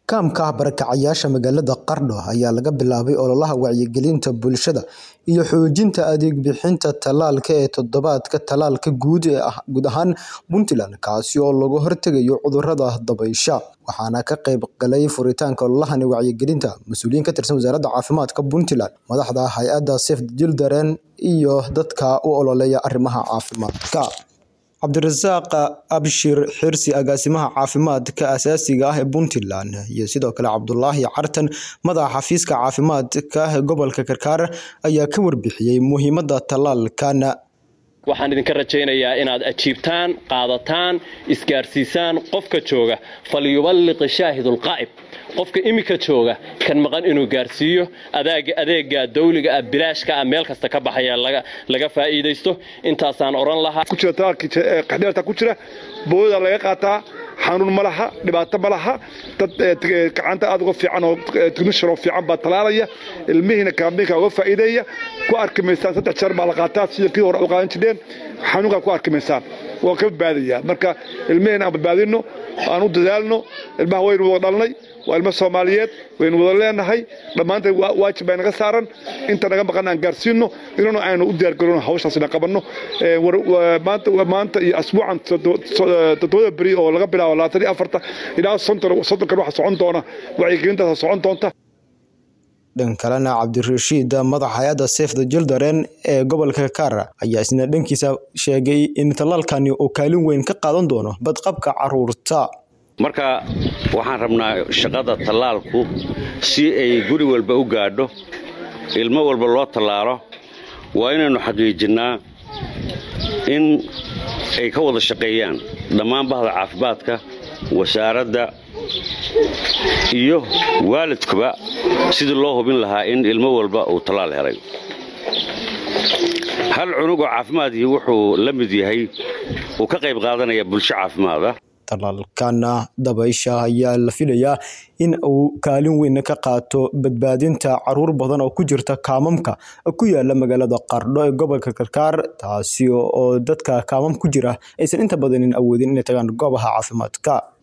Kaamka barakacayaasha magaalada Qardho ayaa laga bilaabay ololaha wacyigelinta bulshada iyo xoojinta adeeg bixinta tallaalka ee toddobaadka tallaalka guud ahaan Puntland kaasi oo looga hortagayo cudurrada dabaysha. Waxaana ka qayb galay furitaanka ololahan wacyigelinta mas'uuliyiin ka tirsan Wasaaradda Caafimaadka Puntland, madaxda hay'adda Save the Children iyo dadka u ololeeya arrimaha caafimaadka. Cabdirasaaq Abshir Xirsi Agaasimaha Caafimaadka Aasaasiga ah ee Puntland iyo sidoo kale Cabdulaahi Cartan Madaxa Xafiiska Caafimaadka Gobolka Karkar ayaa ka warbixiyay muhiimadda tallaalkan. waxaan idinka rajaynayaa inaad ajiibtaan qaadataan isgaarsiisaan qofka jooga falyuballiq shaahidulqaa'ib qofka imika jooga kan maqan inuu gaarsiiyo adeega dawliga ah bilaashka ah meel kasta ka baxaya laga faa'iidaysto intaasaan odhan lahaa qaxdheerta ku jira booda laga qaataa xanuun ma laha dhibaato ma laha dad gacanta aad uga fiican oo technician oo fiican baa talaalaya ilmihiina kaambiinka uga faa'iideeya ku arki maysaan saddex jeer baa la qaataa sida kii hore u qaadan jireen xanuunkaa ku arki maysaan waa ka badbaadaya marka ilmihiina aan badbaadino aan u dadaalno ilmaha waynu wada dhalnay waa ilmo soomaaliyeed waynu wada leenahay dhammaanteen waajib baa naga saaran inta naga maqan aan gaarsiino inana aynu u diyaargarowno hawshaas ina qabanno maanta iyo asbuucan toddobada beri oo laga bilaabo labaatan iyo afarta ilaa soddonkan waxa socon doona wacyigelintaasa socon doonta dhan kalena cabdirashiid madaxa hay-adda Save the Children ee gobolka Karkar ayaa isna dhankiisa sheegay in tallaalkani uu kaalin weyn ka qaadan doono badqabka carruurta marka waxaan rabnaa shaqada tallaalku si ay guri walba u gaadho ilmo walba loo tallaalo waa inaynu xaqiijinnaa in ay ka wada shaqeeyaan dhammaan bahda caafimaadka wasaaradda iyo waalidkuba sidii loo hubin lahaa in ilmo walba uu tallaal helay hal cunugoo caafimaadii wuxuu la mid yahay uu ka qayb qaadanaya bulsho caafimaada tallaalkana dabaysha ayaa la filayaa in uu kaalin weyn ka qaato badbaadinta caruur badan oo ku jirta kaamamka ku yaala magaalada Qardho ee gobolka Karkar taasi oo dadka kaamam ku jira aysan inta badan awoodin inay tagaan goobaha caafimaadka